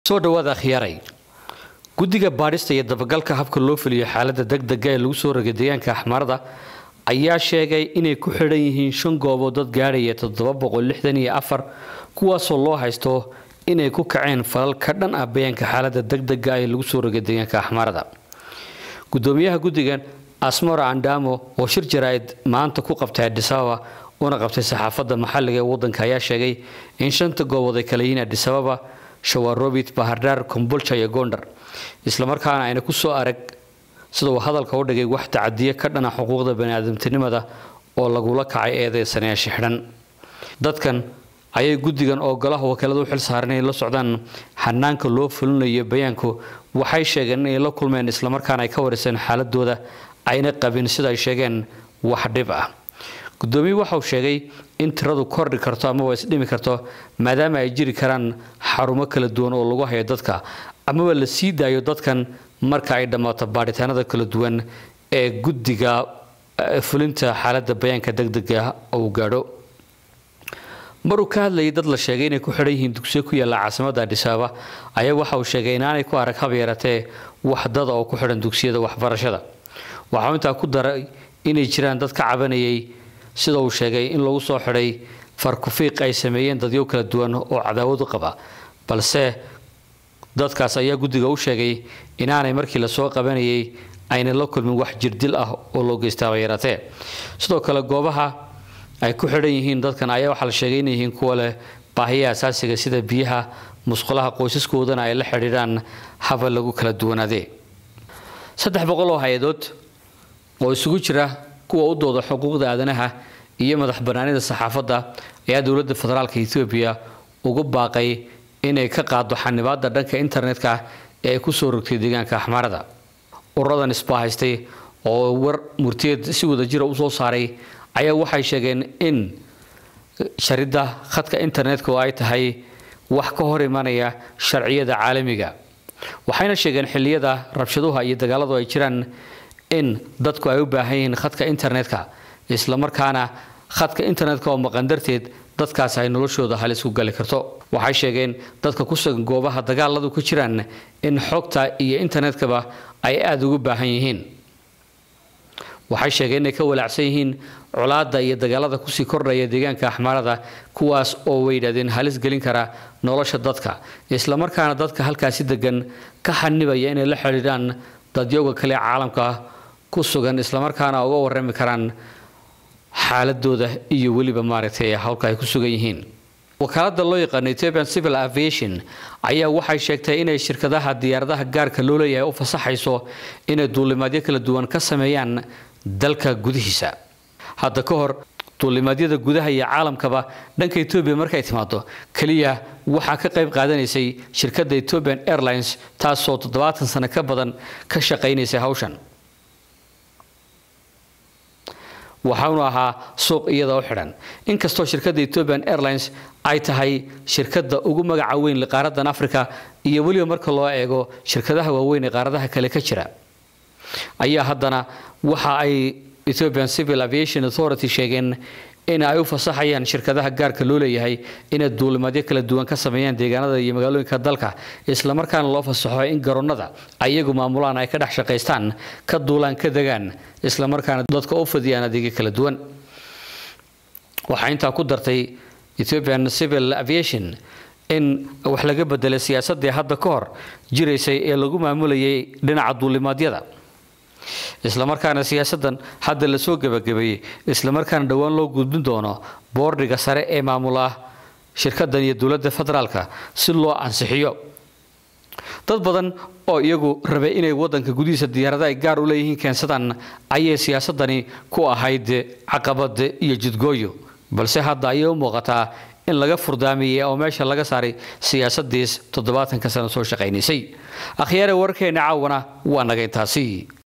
soo dhawaada khiyaaray guddiga baadhista iyo dabagalka habka loo fuliyo xaaladda degdega ee lagu soo rogay deegaanka axmaarada ayaa sheegay inay ku xidhan yihiin shan goobood dad gaadhaya toddoba boqol lixdan iyo afar kuwaasoo loo haysto inay ku kaceen falal ka dhan ah bayaanka xaaladda degdega ee lagu soo rogay deegaanka axmaarada gudoomiyaha guddigan asmora andamo oo shir jaraa'id maanta ku qabtay adisababa una qabtay saxaafadda maxalliga ee waddanka ayaa sheegay in shanta goobood ay kala yihiin adisababa shawarobit bahardhaar kombolja iyo gondar islamarkaana ayna ku soo arag sida uu hadalka u dhigay wax tacadiye ka dhana xuquuqda baniaadamtinimada oo lagula kacay eedeysaneyaasha xidhan dadkan ayay guddigan oo golaha wakiilada u xil saaran inay la socdaan xanaanka loo fulinayo bayaanku waxay sheegeen inay la kulmeen islamarkaana ay ka wariseen xaaladooda ayna qabin sida ay sheegeen wax dhib ah gudoomiye waxauu sheegay in tiradu kordhi karto amaba isdhimi karto maadaama ay jiri karaan xarumo kala duwan oo lagu hayo dadka amaba la sii daayo dadkan marka ay dhammaato baadhitaanada kala duwan ee guddiga fulinta xaaladda bayaanka degdega uu gaadho maruu ka hadlayay dad la sheegay inay ku xidhan yihiin dugsiyo ku yaalla caasimadda adhisaaba ayaa waxa uu sheegay inaanay ku arag hab yaratee wax dada oo ku xidhan dugsiyada waxbarashada waxauu intaa ku daray inay jiraan dad ka cabanayay sida uu sheegay in lagu soo xidhay farkufiiq ay sameeyeen dadyo kala duwan oo cadaawad u qaba balse dadkaas ayaa guddiga u sheegay inaanay markii lasoo qabanayay ayna la kulmin wax jirdil ah oo loo geystaaba yaratee sidoo kale goobaha ay ku xidhan yihiin dadkan ayaa waxaa la sheegay inay yihiin kuwa leh baahiyaha asaasiga sida biyaha musqulaha qoysaskoodana ay la xidhiidhaan haba lagu kala duwanaadee saddex boqol oo hay-adood oo isugu jira kuwa u dooda xuquuqda aadanaha iyo madax banaanida saxaafadda ayaa dowladda federaalka etoobiya ugu baaqay inay ka qaado xanibaadda dhanka internetka ee ay ku soo rogtay deegaanka axmaarada ururadan isbaahaystay oo war murtiyeed si wadajira u soo saaray ayaa waxay sheegeen in sharidda khadka internetka oo ay tahay wax ka hor imanaya sharciyada caalamiga waxayna sheegeen xilliyada rabshaduha iyo dagaaladu ay jiraan in dadku ay u baahan yihiin khadka internetka islamarkaana khadka internetka oo maqan darteed dadkaas ay noloshooda halis ku gali karto waxay sheegeen dadka ku sugan goobaha dagaaladu ku jiraan in xogta iyo internetkaba ay aada ugu baahan yihiin waxay sheegeen inay ka walaacsan yihiin colaadda iyo dagaalada kusii kordhaya deegaanka axmaarada kuwaas oo way yidhahdeen halis gelin kara nolosha dadka islamarkaana dadka halkaasi degan ka xanibaya inay la xidhiidhaan dadyowga kale caalamka ku sugan islamarkaana uga warami karaan xaaladooda iyo weliba maaragtay howlka ay ku sugan yihiin wakaalada loo yaqaano ethiopian civil aviation ayaa waxay sheegtay inay shirkadaha diyaaradaha gaarka loo leeyahay u fasaxayso inay duulimaadyo kala duwan ka sameeyaan dalka gudihiisa hadda ka hor duulimaadyada gudaha iyo caalamkaba dhanka etoobiya markay timaado keliya waxaa ka qayb qaadanaysay shirkadda ethiopian airlines taasoo toddobaatan sano ka badan ka shaqaynaysay hawshan waxaanu ahaa suuq iyada u xidhan inkastoo shirkadda ethiopian airlines ay tahay shirkadda ugu magaca weyn qaaradan africa iyo weliba marka loo eego shirkadaha waaweyn ee qaaradaha kale ka jira ayaa haddana waxa ay ethiopian civil aviation authority sheegeen in ay u fasaxayaan shirkadaha gaarka loo leeyahay inay duulimaadyo kala duwan ka sameeyaan deegaanada iyo magaalooyinka dalka islamarkaana loo fasaxo in garoonnada ayagu maamulaan ay ka dhex shaqaystaan ka duulaan ka degaan islamarkaana dadka u fadiyaan adeegyo kala duwan waxaa intaa ku dartay ethiopian civil aviation in wax laga bedelay siyaasaddii hadda ka hor jiraysay ee lagu maamulayay dhinaca duulimaadyada islamarkaana siyaasadan hadda lasoo gebagabeeyey islamarkaana dhowaan loo gudbin doono boordhiga sare ee maamula shirkadan iyo dowladda federaalka si loo ansixiyo dad badan oo iyagu rabay inay wadanka gudihiisa diyaarada ay gaar u leeyihiin keensadaan ayay siyaasadani ku ahayd caqabad iyo jidgooyo balse hadda ayay u muuqataa in laga furdaamiyey oo meesha laga saaray siyaasadiis toddobaatanka sano soo shaqaynaysay akhyaare warkeena caawana waa naga intaasi